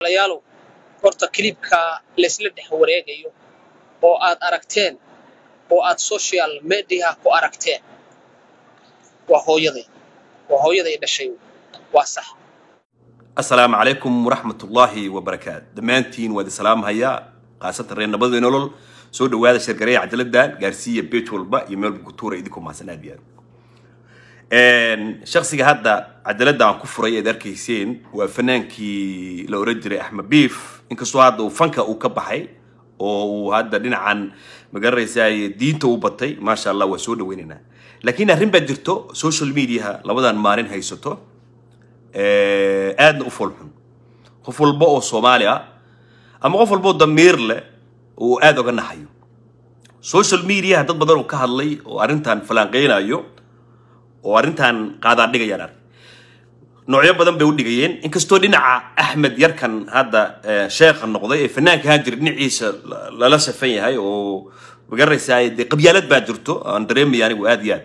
walaalayaalow horta kilibka laysla dhex wareegayo oo aad aragteen oo aad social media ku aragteen waa hooyaday waa hooyaday dhashay waa sax asalaamu calaykum waraxmatullaahi wabarakaat dhammaantiin waad islaamhayaa khaasatan reer nabadii nolol soo dhawaada shirgareeya cadaladan gaarsiiya beej walba iyo meel bukutuura idinku mahadsan aad iyo aad shaksiga hadda cadalada aan ku furay aad arkayseen waa fanaankii la oran jiray axmed biif inkastoo hadda uu fanka uu ka baxay oo uu hadda dhinacan magaranaysaa diinta u batay maasha allah waa soo dhaweynaynaa laakiin arrin baa jirto social mediaha labadan maalin haysato aadna u foolxun qof walba oo soomaali ah ama qof walba oo damiir leh uu aada oga naxayo social mediaha dad badan oo ka hadlay oo arrintan falanqeynayo oo arrintan qaadaan dhigayaan arg noocyo badan bay u dhigayeen inkastoo dhinaca axmed yarkan hadda sheekha noqday ee fanaanka ahaan jira dhinaciisa lala safan yahay oo magaranaysaa dee qabyaalad baa jirto aan dareemaya anigu aad iyo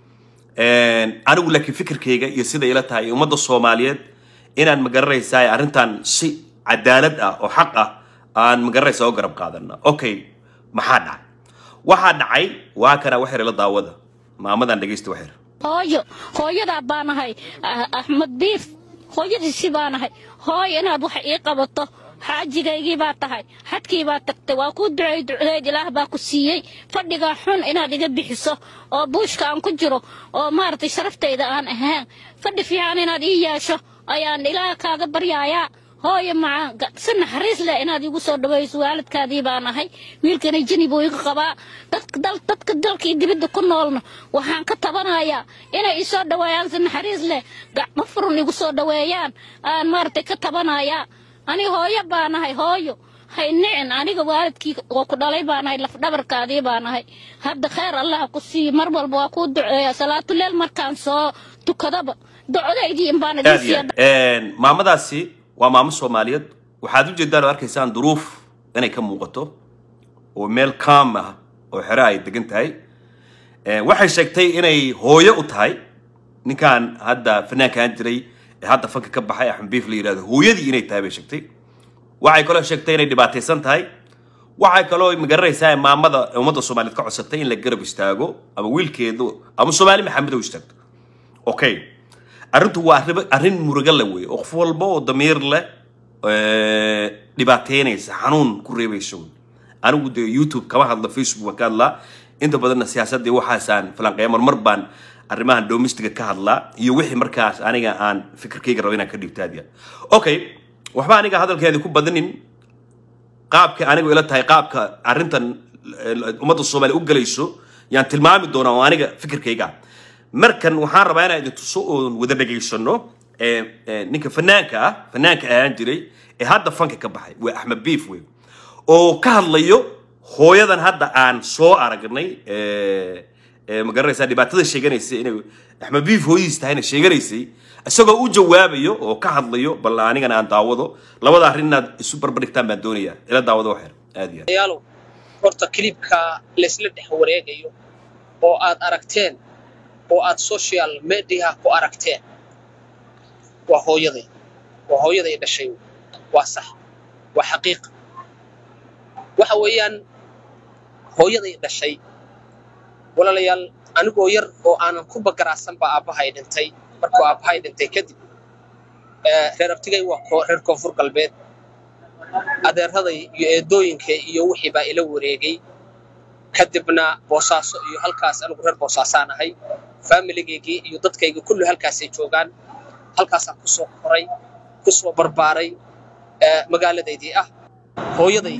aad anigu laakiin fikirkayga iyo sida ila tahay ummadda soomaaliyeed inaan magaranaysaa arrintan si cadaalad ah oo xaq ah aan magaranaysaa u garab qaadana okay maxaa dhacay waxaa dhacay waa kana waxyar ila daawada maamadan dhegaysta waxyar hooyo hooyadaa baa nahay axmed biif hooyadiisi baa nahay hooyo inaad wax ii qabato xaajigaygii baa tahay xadkii baa tagtay waa kuu duceey ducdeed ilaah baa ku siiyey fadhigaa xun inaad iga bixiso oo buushka aan ku jiro oo maaragtay sharaftayda aan ahaan fadhi fiican inaad ii yeesho ayaan ilaah kaaga baryaayaa hooyo macaan si naxariis leh inaad igu soo dhawayso waalidkaadii baa nahay wiilkana jini buu iga qabaa dadka dalkii dibadda ku noolna waxaan ka tabanayaa inay ii soo dhaweeyaan si naxariis leh gacmo furun igu soo dhaweeyaan aan maaragtay ka tabanayaa ani hooyo baa nahay hooyo hay nicin aniga waalidkii oo ku dhalay baa nahay lafdhabarkaadii baa nahay hadda khayr allah ku siiyo mar walba waa kuu duceeya salaatuleel markaan soo tukadaba ducodaydii inbaan idin siiya maamadaasi waa maamo soomaaliyeed waxaad u jeedaan oo arkaysaan duruuf inay ka muuqato oo meel kaam ah oo xero ay degan tahay waxay sheegtay inay hooyo u tahay ninkan hadda fanaankaan jiray ee hadda fanka ka baxay axmed biif la yidhahdo hooyadii inay tahay bay sheegtay waxay kaloo sheegtay inay dhibaataysan tahay waxay kaloo magaranaysaa maamada ummadda soomaaliyeed ka codsatay in la garab istaago ama wiilkeedu ama soomaali maxamed oo istaagto okay arrintu waa arrin muruga le wey oo qof walba oo damiir leh dhibaateynaysa xanuun ku reebaysa wey anigu dee youtube kama hadla facebook baan ka hadlaa inta badanna siyaasaddii waxaasaan falanqeeya marmar baan arrimahan domestiga ka hadlaa iyo wixii markaas aniga aan fikirkayga rabo inaan ka dhibto aad okay waxba aniga hadalkeedii ku badanin qaabka anigu ila tahay qaabka arrintan ummadda soomaaliya u galayso yaan tilmaami doonaa oo aniga fikirkayga markan waxaan rabaa inaan idin tuso oon wada dhegaysano ninka fanaanka ah fanaanka ahaan jiray ee hadda fanka ka baxay waa axmed biif wey oo ka hadlayo hooyadan hadda aan soo aragnay magaranaysaa dhibaatada sheeganaysay inay axmed biif hooyadiis tahayna sheeganaysay isagoo u jawaabayo oo ka hadlayo bal anigana aan daawado labada arrin inaad isu barbardhigtaan baan doonayaa ila daawado waxyar aad iyo aad yaalow horta kilibka laysla dhex wareegayo oo aad aragteen oo aad social media ku aragteen waa hooyaday waa hooyaday dhashay waa sax waa xaqiiqa waxa weeyaan hooyaday dhashay walaalayaal anigoo yar oo aanan ku bagaraasan baa aabbahay dhintay markuu aabbahay dhintay kadib reer abtigay waa reer koonfur galbeed adeeraday iyo eedooyinka iyo wixii baa ila wareegay kadibna boosaaso iyo halkaas anigu reer boosaasaan ahay faamiligaygii iyo dadkaygii kullu halkaasay joogaan halkaasaan ku soo koray ku soo barbaaray magaaladaydii ah hooyaday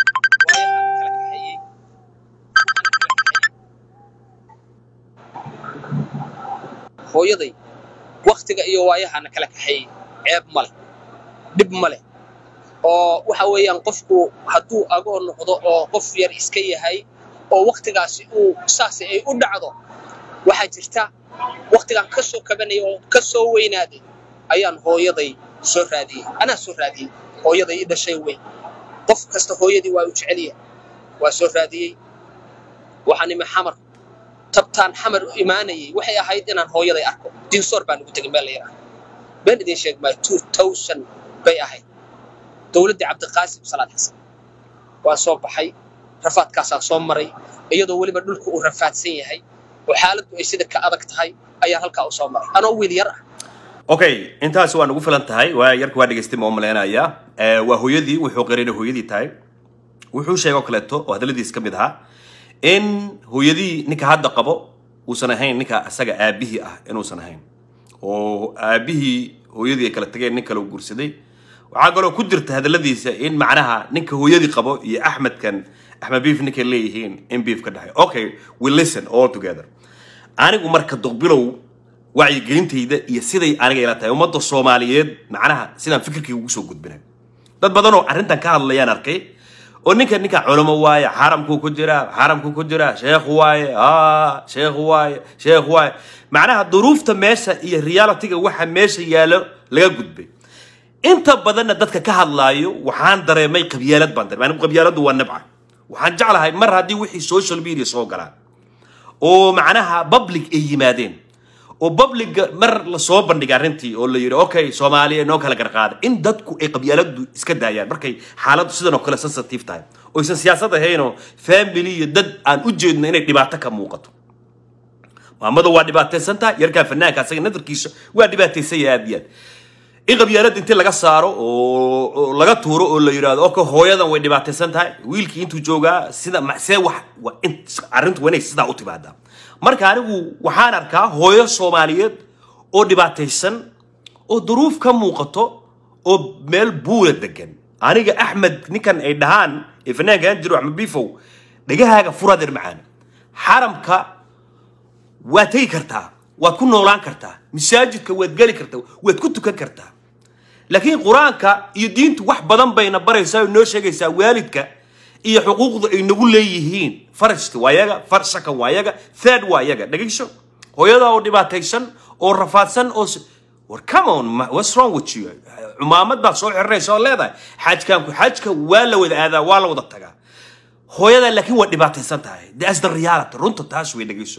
hooyaday waktiga iyo waayahaana kala kaxeeyey ceeb ma leh dhib ma leh oo waxa weeyaan qofku hadduu agoo noqdo oo qof yar iska yahay oo waktigaasi uu saasi ay u dhacdo waxaa jirta waktigaan ka soo kabanaya oo ka soo weynaaday ayaan hooyaday soo raadiyey anaa soo raadiyey hooyaday i dhashay weyn qof kasta hooyadii waa u jeceliya waa soo raadiyey waxaan imi xamar tabtaan xamar u imaanayay waxay ahayd inaan hooyaday arko dinsoor baan ugu tegay meel la yidhaahdo been idiin sheeg maayo two thousand bay ahayd dowladdii cabdiqaasim salaad xasan waa soo baxay rafaadkaasaa soo maray iyadoo weliba dhulku uu rafaadsan yahay oo xaaladdu ay sida ka adag tahay ayaan halkaa u soo maray anoo wiil yar ah okay intaas waa nagu filan tahay waa yarka waa dhegaystay ma umaleynaya waa hooyadii wuxuu qirayna hooyadii tahay wuxuu sheegay oo kaleeto oo hadalladiis ka mid ahaa in hooyadii ninka hadda qabo uusan ahayn ninka asaga aabihii ah inuusan ahayn oo aabihii hooyadii ay kala tageen nin kale u guursaday waxaa kaloo ku jirta hadalladiisa in macnaha ninka hooyadii qabo iyo axmedkan axmed beef ninkay leeyihiin in beef ka dhexay okay we listen all together anigu marka duqbilow wacyigelintayda iyo siday aniga ila tahay ummadda soomaaliyeed macnaha sidaan fikirkayga ugu soo gudbinay dad badan oo arrintan ka hadlayaan arkay oo ninka ninka culamo waaye xaramkuu ku jiraa xaramkuu ku jiraa sheekh waaye a sheekh waaye sheekh waaye macnaha duruufta meesha iyo realityga waxa meesha yaalo laga gudbay inta badanna dadka ka hadlaayo waxaan dareemay qabyaalad baan dareemay anigu qabyaaladdu waa nabca waxaan jeclahay mar haddii wixii social media soo galaan oo macnaha public ay yimaadeen oo publica mar lasoo bandhigay arrintii oo la yidhi okay soomaaliya noo kala garqaada in dadku ay qabyaaladdu iska daayaan markay xaaladdu sidan oo kale sensitive tahay oo aysan siyaasad ahaynoo family iyo dad aan u jeedno inay dhibaato ka muuqato maamada waa dhibaataysan tahay yarkaa fanaanka asaga nadarkiisa waa dhibaataysan yahay aad iyo aad in qabyaalada intii laga saaro oo laga tuuro oo la yidhaahdo oka hooyadan way dhibaataysan tahay wiilkii intuu joogaa sida see wax waa in arrintu waa inay sidaa u timaadaa marka anigu waxaan arkaa hooyo soomaaliyeed oo dhibaataysan oo duruuf ka muuqato oo meel buula degan aniga axmed ninkan ay dhahaan ee fanaankaan jiro axmed bifow dhegahaaga furadeer macaan xaramka waad tegi kartaa waad ku noolaan kartaa masaajidka waad geli kartaa waad ku tukan kartaa laakiin qur-aanka iyo diintu wax badan bayna baraysaa oo noo sheegaysaa waalidka iyo xuquuqda ay nagu leeyihiin farashti waa yaga farsaka waa yaga third waa yaga dhegayso hooyada oo dhibaataysan oo rafaadsan oo war come on what's wrong with you cumaamad baad soo xiranaysa oo leedahay xajkaanku xajka waa la wada aadaa waa la wada tagaa hooyada laakiin waa dhibaataysan tahay that's the reality runta taas way dhegayso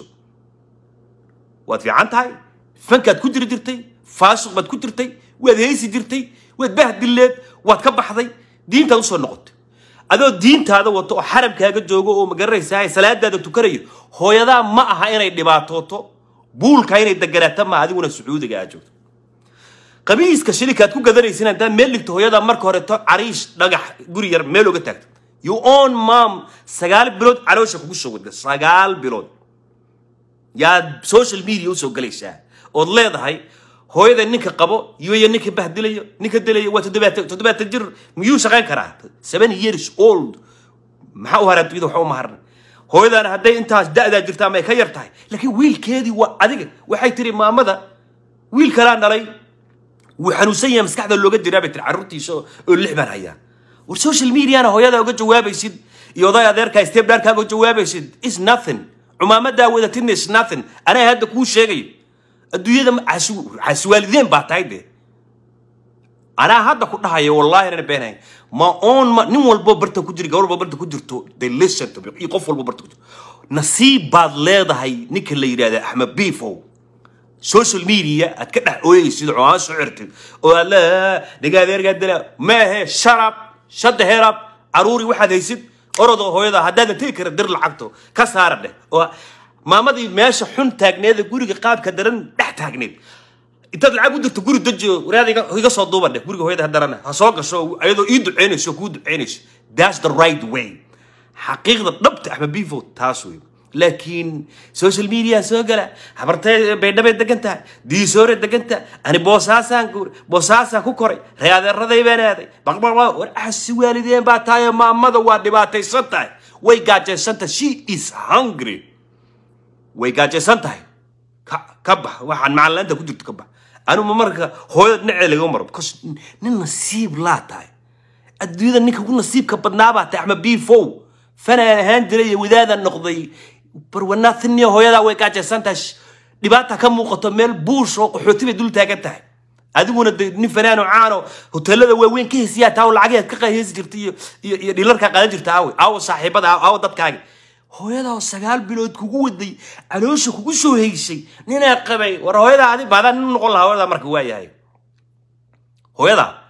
waad fiican tahay fankaad ku jiri jirtay faasuq baad ku jirtay waad heysi jirtay waad bahdileed waad ka baxday diintaad usoo noqotay adoo diintaada wato oo xaramkaaga joogo oo magaranaysaa salaadaada tukanayo hooyadaa ma aha inay dhibaatooto buulka inay deganaato ma adiguna sacuudiga aad joogto qabiiska shilikaad ku gadanaysin haddaad meel dhigto hooyadaa marka horeto cariish dhagax guri yar meel oga taagto you own mom sagaal bilood caloosha kugu soo wada sagaal bilood yaad social media usoo galaysaa ood leedahay hooyada ninka qabo iyo ninka bahdilayo ninka dilayo waa toddobaatan toddobaatan jir miyuu shaqayn karaa seven years old maxaa u haraa dunyada waxa u maharna hooyadana hadday intaas da'daa jirta ama ay ka yar tahay laakiin wiilkeedii waa adiga waxay tiri maamada wiil kalaa dhalay wuu xanuunsan yahay maskaxda looga jiraa bay tiri carruurtiisa oo lix baan hayaa war social mediana hooyada uga jawaabaysid iyo oday adeerkaa stebdharkaaga uga jawaabaysid is nothing cumaamadaa wadatin is nothing anaa hadda kuu sheegayo adduunyada xaaswaalideen baa tahay dee anaa hadda ku dhahayo wallahi inaan beenahay ma oon ma nin walbo barta ku jira gabar walbo barta ku jirto they listen to me iyo qof walbo barta ku jirto nasiib baad leedahay ninka la yidhahda axmed bifow social media aad ka dhex ooyeysid oo aan soo cirtid oo aad leedahay niga adeergaa dila maahe sharab shadda herab caruuri waxaad haysid orodoo hooyada haddaadan tegi kara dir lacagto ka saara dheh oo maamadii meesha xun taagneeda guriga qaabka daran dhex taagneed intaad lacag u dirto guri dajiyo waraada iga soo duuban dheh guriga hooyada hadarana ha soo gasho ayadoo ii duceynayso kuu duceynayso that's the right way xaqiiqda dhabta axmed bifo taas wey laakiin social media soo gala habartay baydhabay degan tahay diisoore degan tahay ani boosaasaan boosaasaan ku koray reeadeeraday baan aaday baqbaq war axasi waalideen baa tahay maamada waa dhibaataysan tahay way gaajaysan tahay she is hungry way gaajaysan tahay ka ka bax waxaan macalinaanta ku jirto ka bax anuma marka hooyada dhinacee laga maro because nin nasiib laa tahay adduunyada ninka ku nasiibka badnaa baa tahay axmed bifow fanaan ahaan jiray iyo wadaadaan noqday barwanaathiniyo hooyadaa way gaajaysan tahay dhibaata ka muuqato meel buush oo qaxooti bay dul taagan tahay adiguna de nin fanaan oo caano hoteelada waaweyn ka hesiyaa taa lacagaad ka heesi jirta iyo iyo iyo dhilarkaa qaadan jirta aawe aawo saaxiibada aawo dadkaagi hooyadaa oo sagaal bilood kugu waday caloosha kugu soo heysay ninaa qabay war hooyadaa adi baadaan nin noqon lahaa hooyadaa marka waa yahay hooyadaa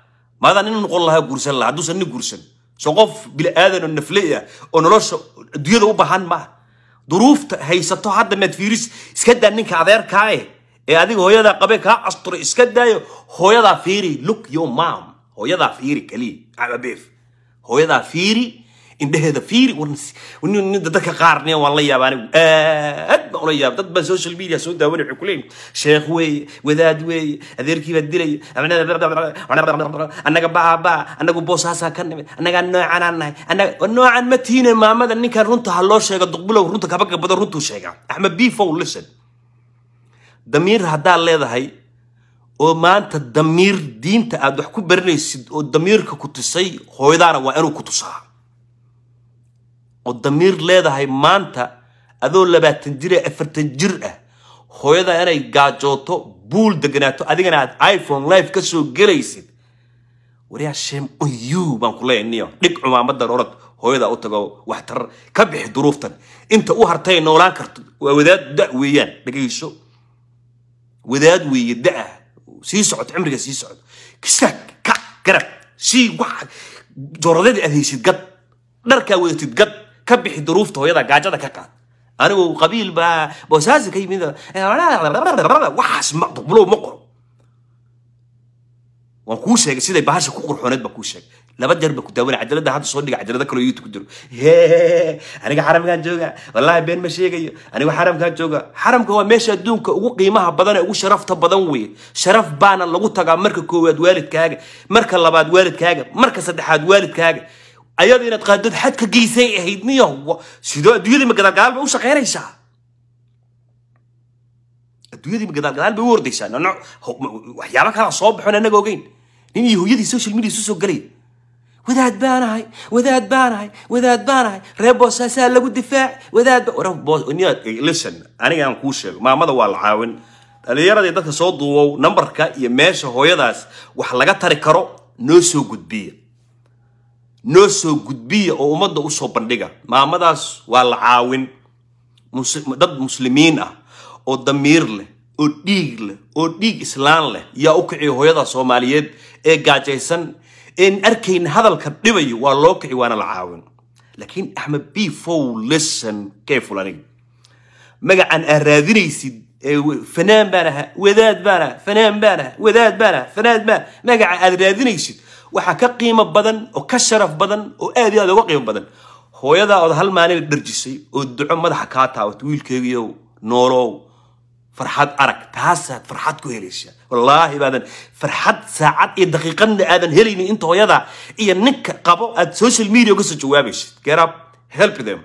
maadaa nin noqon lahaa guursan lahaa hadduusan nin guursan soo qof bini aadan oo nafley ah oo nolosha adduunyada u baahan maaha duruufta haysato hadda maad fiiris iska daa ninka adeerkaa eh ee adiga hooyadaa qabe kaa asturay iska daayo hooyadaa fiiri look your mom hooyadaa fiiri kaliya ababeef hooyadaa fiiri indheheeda fiiri dadka qaarne waan la yaaba anigu aad baan ula yaaba dad baan social media soo daawanay waxay ku leeyihin sheekh weeye wadaad weeye adeerkii baa dilaya annaga baabaa annagu boosaasaa ka nimid annagaa noocanaan nahay annaga noocan ma tiine maamada ninkan runta ha loo sheega duqbilow runta kabaga badan runtuu sheegaa axmed bifow listen damiir haddaad leedahay oo maanta damiir diinta aad wax ku baranaysid oo damiirka ku tusay hooyadaana waa inuu ku tusaa oo damiir leedahay maanta adoo labaatan jir ee afartan jir ah hooyada inay gaajooto buul deganaato adigana aad iphone live ka soo gelaysid waryaa shame on you baan ku leeyahay niyo dhig cumaamadan orod hooyada u tago waxtar ka bixi duruuftan inta u hartay noolaan karto waa wadaad da weeyaan dhegayso wadaad weeye da-ah sii socod cimriga sii socod kistaag ka garab sii wax jooradadii aad haysid gad dharkaa wadatid gad ka bixi duruufta hooyada gaajada ka qaad anigu qabiil baa boosaasi ka yimid waxaas maqdubulow ma qoro waan kuu sheegay siday bahasha ku qurxooneed baa kuu sheegay laba jeer baa ku daawanay cajalada hadda soo dhiga cajalada kaloo youtube ku jiro hee aniga xaramkaan jooga wallaahi been ma sheegayo aniga xaramkaan jooga xaramka waa meesha adduunka ugu qiimaha badan ee ugu sharafta badan weeye sharaf baana lagu tagaa marka koowaad waalidkaaga marka labaad waalidkaaga marka saddexaad waalidkaaga ayada inaad qaadad xadka geysay ahayd niyo sidoo adduunyadii ma gadaalgadaal bay u shaqaynaysaa adduunyadii ma gadaalgadaal bay u ordaysaa nooc waxyaaba kalaa soo baxoon annaga ogeyn nin iyo hooyadii social media isu soo galay wadaad baanahay wadaad baanahay wadaad baanahay reer boosaasaa lagu difaac wadaad listen aniga aan kuu sheego maamada waa la caawin dhalinyaradii dadka soo duubow nambarka iyo meesha hooyadaas wax laga tari karo noo soo gudbiya noo soo gudbiya oo ummadda usoo bandhiga maamadaas waa la caawin dad muslimiin ah oo damiir leh oo dhiig leh oo dhiig islaan leh yaa u kiciya hooyada soomaaliyeed ee gaajaysan een arkayna hadalka dhibayo waa loo kici waana la caawin laakiin axmed b fow listen careful aniga magacan aad raadinaysid fanaan baan ahaa wadaad baan ahaa fanaan baan ahaa wadaad baan ahaa fanaad baan magaca aad raadinaysid waxaa ka qiimo badan oo ka sharaf badan oo aad iyo aad uga qiimo badan hooyadaa ood hal maalin dharjisay oo duco madaxa kaa taabato wiilkeegiyow noolow farxad arag taasaad farxad ku helaysaa wallaahi baadan farxad saacad iyo daqiiqadna aadan helaynin inta hooyada iyo ninka qabo aad social media uga soo jawaabaysid get up help them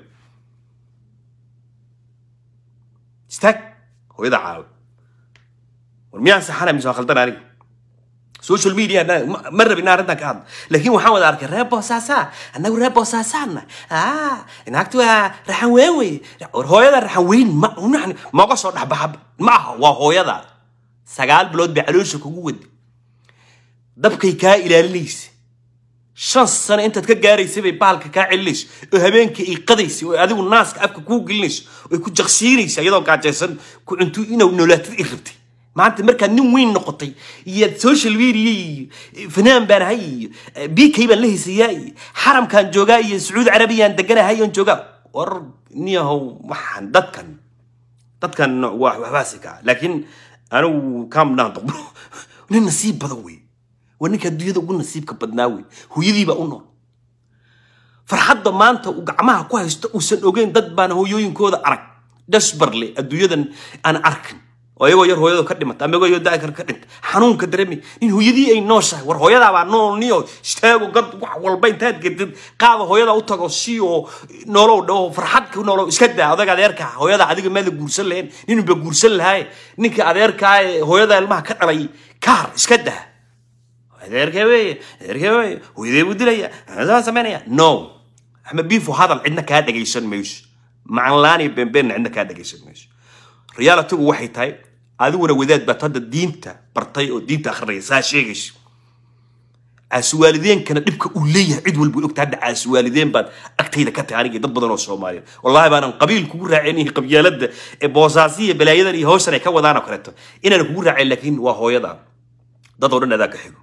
istaag hooyada caawi war miyaan saxana mise waa khaldan aniga social media ma rabin arrintan ka hadla laakiin waxaan wada arkay reer boosaasa annagu reer boosaasaana naagtu waa raxan weyn wey war hooyada raxan weyn ma maga soo dhexbaxa ma aha waa hooyada sagaal bilood bay caloosha kugu wadi dabkay kaa ilaalinaysa shan sano intaad ka gaaraysay bay bahalka kaa celinaysa oo habeenkii ay qadaysa oo adigu naaska afka kuu gelinaysa oo ay ku jaqsiinaysa iyadoo gaajaysan ku cunto inuu noolaatid ay rabtay maanta markaad nin weyn noqotay iyo social media iyo fanaan baan ahay iyo bk baan la haysayaa iyo xaramkaan joogaa iyo sacuudi carabiyaan deganahay oon joogaa war niyahow waxaan dadkan dadkan waa waxbaasi kaa laakiin anigu kaamdhaan doqdo nin nasiib badan wey waa ninka adduunyada ugu nasiibka badnaa wey hooyadiibaa u nool farxadda maanta uu gacmaha ku haysto uusan ogeyn dad baan hooyooyinkooda arag dhasbarle adduunyadan aan arkin oo iyagoo yar hooyadu ka dhimata ama iyagoo daakar ka dhinta xanuunka dareemi in hooyadii ay nooshahay war hooyadaabaa nool niyo istaago gad wax walba intaad gedid qaada hooyada u tago si oo noolow dhawo farxad ku noolow iska daa odaga adeerka hooyada adiga maada guursan lahayn ninba guursan lahay ninka adeerkaa ee hooyada ilmaha ka dhalay kaar iska daa adeerkee weeye adeerkee weeye hooyadee buu dilaya saa samaynaya no axmed biifo hadal cidna kaa dhagaysan mayso macanlaan iyo beenbeenna cidna kaa dhagaysan mayso realitigu waxay tahay adiguna wadaad baad hadda diinta bartay oo diinta akhrinaya saa sheegayso caasiwaalideenkana dhibka uu leeyahay cid walba ogta hadda caasiwaalideen baad agtayda ka tahay aniga dad badan oo soomaaliya wallahi baanan qabiil kugu raacin qabyaalada ee boosaasiya balaayadan iyo hawshan ay ka wadaan oo kaleeto inaan kugu raacin laakiin waa hooyada dad oo dhan adaa ka xigo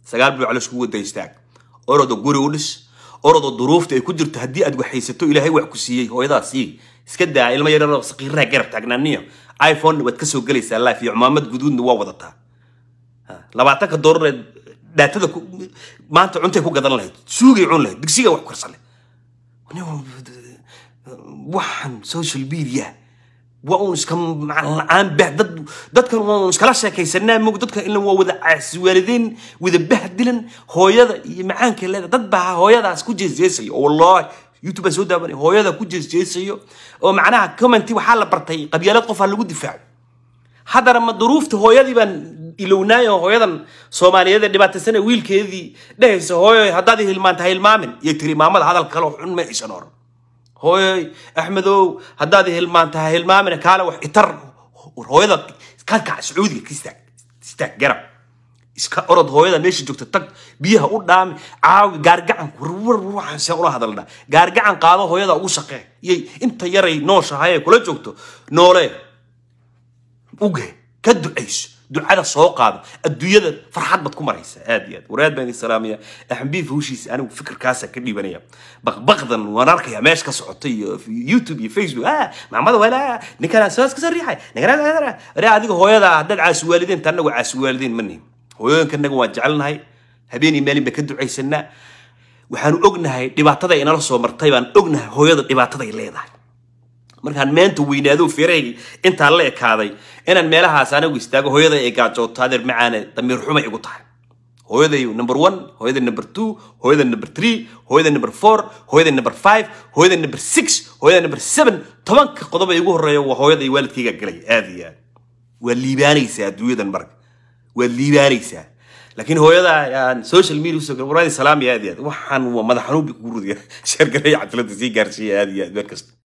sagaal bilood calosh kugu wada istaag orodo guri u dhis orodo duruufta ay ku jirto haddii aad waxaysato ilaahay wax ku siiyey hooyadaa sii iska daa ilmo yararoo saqiiraha garab taagnaaniyo iphone waad ka soo gelaysaa life iyo cumaamad guduudna waa wadataa Ha, labaatanka doolar ee dhaatada ku- maanta cuntay ku gadan lahayd suugay cun lahayd digsiga wax ku karsan lahayd waxaan social media waa uun iska macaan la-aan bah dad dadkan waa uun iskala sheekaysanaa mog dadka ila waa wada caasiwaalidiin wada bahdilan hooyada iyo macaanka leeda dad baa hooyadaas ku jeesjeesayo oo wallahi youtube baan soo daawanay hooyada ku jeesjeesayo oo macnaha commenti waxaa la bartay qabyaalad qofaa lagu difaaco haddana ma duruufta hooyadii baan ilownaay oo hooyadan soomaaliyeed ee dhibaataysan ee wiilkeedii dhehaysa hooyo haddaad i hilmaanta ha hilmaamin iyo tiri maamada hadal kale oo xun ma aysan oran hooyoy axmedow haddaad i hilmaanta ha hilmaamin kaale wax itar war hooyada ka kac sacuudiga ka istaag istaag garab iska orod hooyada meesha joogta tag biyaha u dhaami caawi gaargacan warwar waxaan see ula hadalnaa gaargacan qaado hooyada ugu shaqee iyay inta yaray nooshahay ee kula joogto noolee uge ka ducayso ducada soo qaado adduunyada farxad baad ku maraysa aad iyo aad waraad baan idin salaamaya axmbiif hawshiisa anigu fikirkaasa ka dhibanaya baqbaqdan waan arkaya meesha ka socota iyo youtube iyo facebook ah maamada walaa ninkan soos kasoo riixay ninkan ware adiga hooyada haddaad caasi waalidiin ta anagu caasi waalidiin ma nihin hooyooyinka anaga waan jecelnahay habeen iyo maalin baan ka ducaysanaa waxaanu ognahay dhibaatada inala soo martay baan ognahay hooyada dhibaataday leedahay markaan meenta weynaado feerahaygi intaa la ekaaday inaan meelahaas anigu istaago hooyada ay gaajooto adeer macaane damiir xumay igu tahay hooyaday number one hooyaday number two hooyaday number three hooyaday number four hooyaday number five hooyaday number six hooyaday number seven tobanka qodob ee igu horreeya waa hooyada iyo waalidkayga galay aad iyo aad waa liibaanaysaa adduunyadan marka waa liibaanaysaa laakiin hooyada aan social media usoo gal waraadi salaam iyo aad iyo aad waxaan waa madax xanuun bay kugu rudaya sheergalaya cadalada sii gaarsiiya aad iyo aad meel kasta